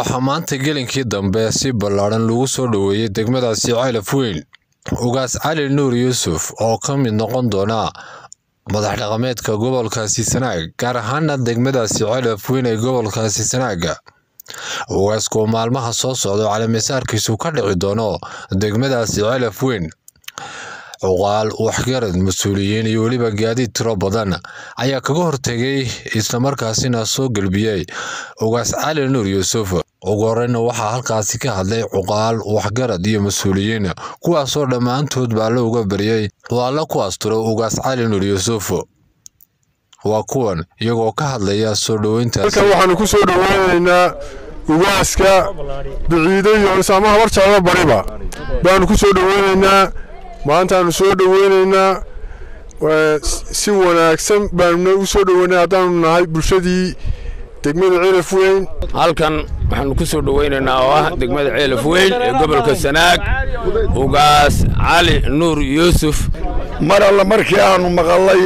waxaa maanta gelinkii dambe si ballaadhan lagu soo dhoweeyey degmadaasi ceelaf weyn ugaas cali nuur yuusuf oo ka mid noqon doona madax dhaqameedka gobolkaasi sanaag gaar ahaana degmadaasi ceelaf weyn ee gobolkaasi sanaaga ugaasku maalmaha soo socdo caleemisaarkiisu ka dhici doono degmadaasi ceelaf weyn cuqaal waxgarad mas-uuliyiin iyo weliba gaadiid tiro badan ayaa kaga hortegay islamarkaasina soo gelbiyey ugaas cali nuur yuusuf ugu horeyna waxaa halkaasi ka hadlay cuqaal waxgarad iyo mas-uuliyiin kuwaasoo dhammaantood baa la uga baryey waa la ku asturo ugaas cali nuur yuusuf waa kuwan iyagoo ka hadlaya soo dhoweyntaas halkan waxaanu ku soo dhoweynaynaa ugaaska biciido iyo isaama habar jeclo bariba baanu ku soo dhoweynaynaa maantaanu soo dhoweynaynaa si wanaagsan baanuna u soo dhoweynay haddaanu nahay bulshadii degmada ceelaf weyn halkan waxaanu ku soo dhoweynaynaa oo ah degmada ceelaf weyn ee gobolka sanaag ugaas cali nuur yuusuf mar alle markii aanu maqallay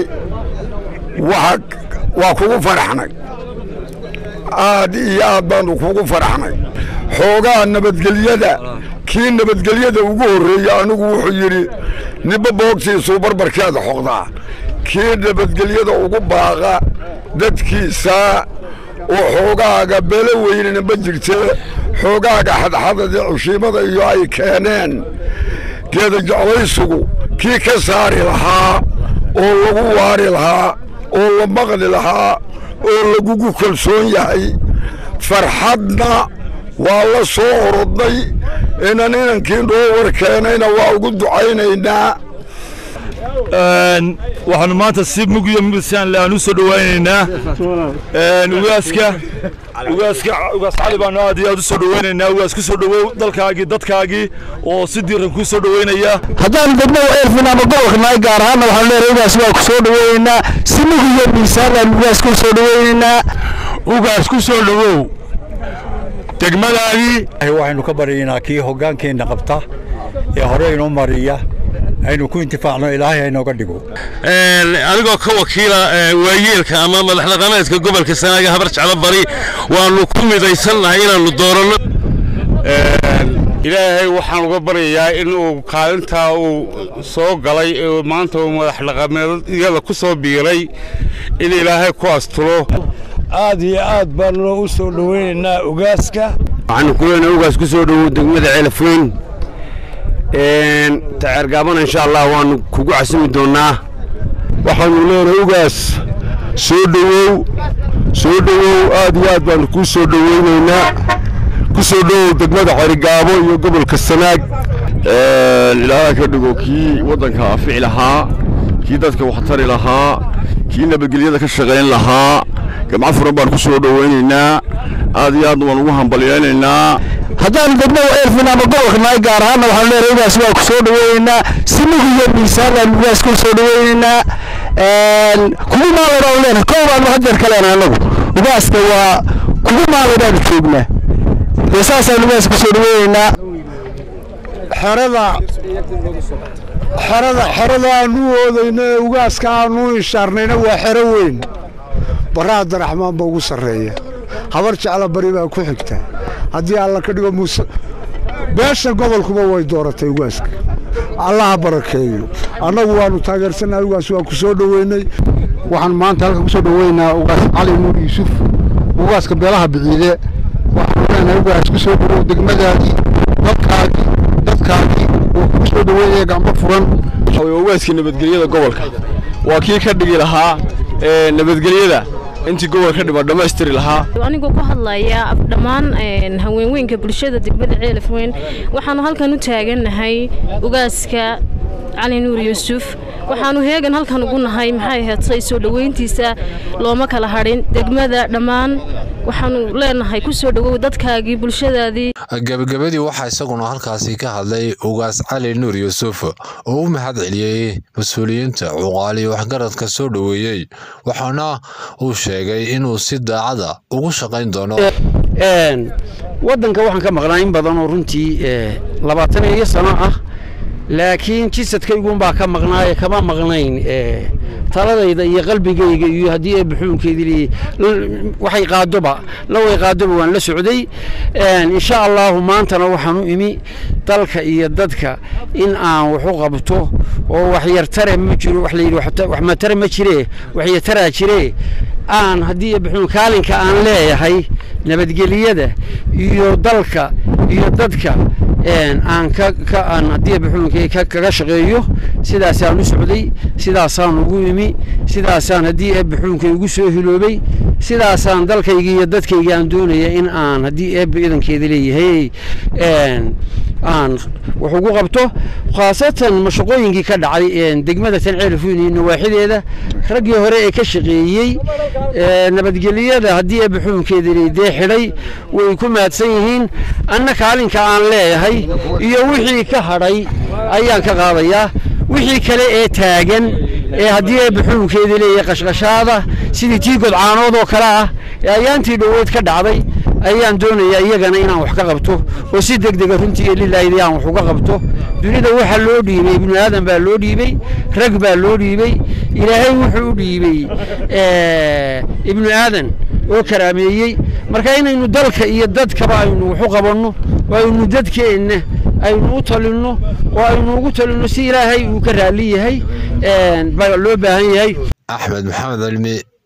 waa kugu faraxnay aad iyo aad baanu kugu faraxnay xoogaa nabadgelyada kii nabadgelyada ugu horreeyey anigu wuxuu yidhi niba boogtiisuu barbarkeeda xoqdaa kii nabadgelyada ugu baaqa dadkiisaa oo xoogaaga belo weynana ma jirtee xoogaaga xadxadada cushiimada iyo ay keeneen geeda jeclaysugu kii ka saari lahaa oo lagu waari lahaa oo la maqli lahaa oo lagugu kalsoon yahay farxadna waa la soo orodnay inan inankii noo warkeenayna waa ugu ducaynaynaa waxaanu maanta si mugiyo misan aan u soo dhowaynaynaa ugaaska ugaaska ugaas cali baanu aad iyo aad u soo dhowaynaynaa ugaas ku soo dhowow dalkaagii dadkaagii oo si diiran kuu soo dhowaynaya haddaan degmada eelfin ama gobolka nahay gaar ahaanna waxaanu leeyahay ugaas waa ku soo dhowaynaynaa si mugiyo miisaan baan ugaas ku soo dhowaynaynaa ugaas ku soo dhowow degmadaadii waxaynu ka baryaynaa kii hoggaankeenna qabta ee hore inoo mariya aynu ku intifaacno ilaahay haynooga dhigo adigoo ka wakiila waayeelka ama madax dhaqameedka gobolka sanaaga habar jeclo bari waannu ku midaysannahay inaannu dooranno ilaahay waxaan uga baryayaa in uu kaalintaa uu soo galay ee maanta uu madax dhaqameedyada ku soo biiray in ilaahay ku asturo aad iyo aad baanu u soo dhoweynaynaa ugaaska waxaanu ku leenahay ugaas ku soo dhowow degmada ceelafweyn taceergaabana insha allah waannu kugu casimi doonnaa waxaanu leenahay ugaas soo dhowow soo dhowow aad iyo aad baanu kuu soo dhoweynaynaa ku soo dhowow degmada cerigaabo iyo gobolka sanaag ilaaha ka dhigo kii waddanka afici lahaa kii dadka waxtari lahaa kii nabadgelyada ka shaqayn lahaa gamco furan baan ku soo dhowaynaynaa aad iyo aad waan ugu hambalyaynaynaa haddaan degmada eelfin ama gobolka nahay gaar ahaanna waxaanu leeyahay ugaas waa ku soo dhoweynaynaa si mugiyo miisaan baan ugaas ku soo dhoweynaynaa kugu maalaydhaanu leenahay kow baanu hadeer ka leenahay annagu ugaaska waa kugu maalaydhaanu joognaa dee saasaan ugaas ku soo dhoweynaynaa xerada xerada xerada aanu oodayna ee ugaaska aanu ishaarnayna waa xero weyn barra abdiraxmaan ba ugu sarreeya habar jecla bari baa ku xigta haddii alla ka dhigo muuse beesha gobolkuba way dooratay ugaaska allaha barakeeyo annagu waannu taageersannahay ugaas waa ku soo dhoweynay waxaan maanta halka ku soo dhoweynaynaa ugaas cali nuur yuusuf ugaaska beelaha biciide waxaanu leenahay ugaas ku soo dhowow degmadaadii dadkaagii dadkaagii oo kugu soo dhoweynaya gacmo furan ugaaskii nabadgelyada gobolka waa kii ka dhigi lahaa nabadgelyada intii gobolka dhima dhammaystiri lahaa anigoo ku hadlaya dhammaan haweenweynka bulshada degmada ceelaf weyn waxaanu halkan u taagannahay ugaaska cali nuur yuusuf waxaanu heegan halkan ugu nahay maxay ahaatay soo dhoweyntiisa looma kala hadhin degmada dhammaan waxaanu leenahay ku soo dhowow dadkaagii bulshadaadii gabagabadii waxaa isaguna halkaasi ka hadlay ugaas cali nuur yuusuf oo u mahad celiyey mas-uuliyiinta cuqaal iyo waxgaradka soo dhoweeyey waxaana uu sheegay inuu si daacada ugu shaqayn doono waddanka waxaan ka maqnaa in badan oo runtii labaatan iyo sano ah laakiin jisadkayguunbaa ka maqnaaye kama maqnayn taladayda iyo qalbigayga iyo haddii ee buxuunkeedii leeyahay waxay qaadoba la way qaadoba waan la socday insha allahu maantana waxaan u imi dalka iyo dadka in aan wax u qabto oo wax yartare ma jiro wax la yidhi wax matare ma jire wax yartaraa jire aan haddii ee buxuun kaalinka aan leeyahay nabadgeliyada iyo dalka iyo dadka aan ka ka aan haddii buxuunka kaga shaqeeyo sidaasaan u socday sidaasaan ugu imi sidaasaan haddii ee buxuunka igu soo hiloobay sidaasaan dalkayga iyo dadkayga aan doonaya in aan haddii eebba idankeeda leeyahay aan wax ugu qabto khaasatan mashaqooyinkii ka dhacay degmada tanceelfuyn iyo nawaaxideeda raggii hore ee ka shaqeeyey nabadgelyada haddii ee buxuunkeeda dee xidhay way ku mahadsan yihiin anna kaalinka aan leeyahay iyo wixii ka hadhay ayaan ka qaadayaa wixii kale ee taagan ee haddii ee buxuunkeeda leeyahay qashqashaada sidii tii godcaanood oo kale ah ee ayaantii dhowood ka dhacday ayaan doonayaa iyagana inaan wax ka qabto oo si deg dega runtii lilaahid aan wax uga qabto dunida waxaa loo dhiibay ibnu aadan baa loo dhiibey rag baa loo dhiibey ilaahay wuxuu u dhiibey ibnu aadan oo karaameeyey marka inaynu dalka iyo dadkaba aynu wax u qabanno oo aynu dadkeenna aynu u talinno oo aynu ugu talinno si ilaahay uu ka raalli yahay baa loo baahan yahay axmed maxamed cilmi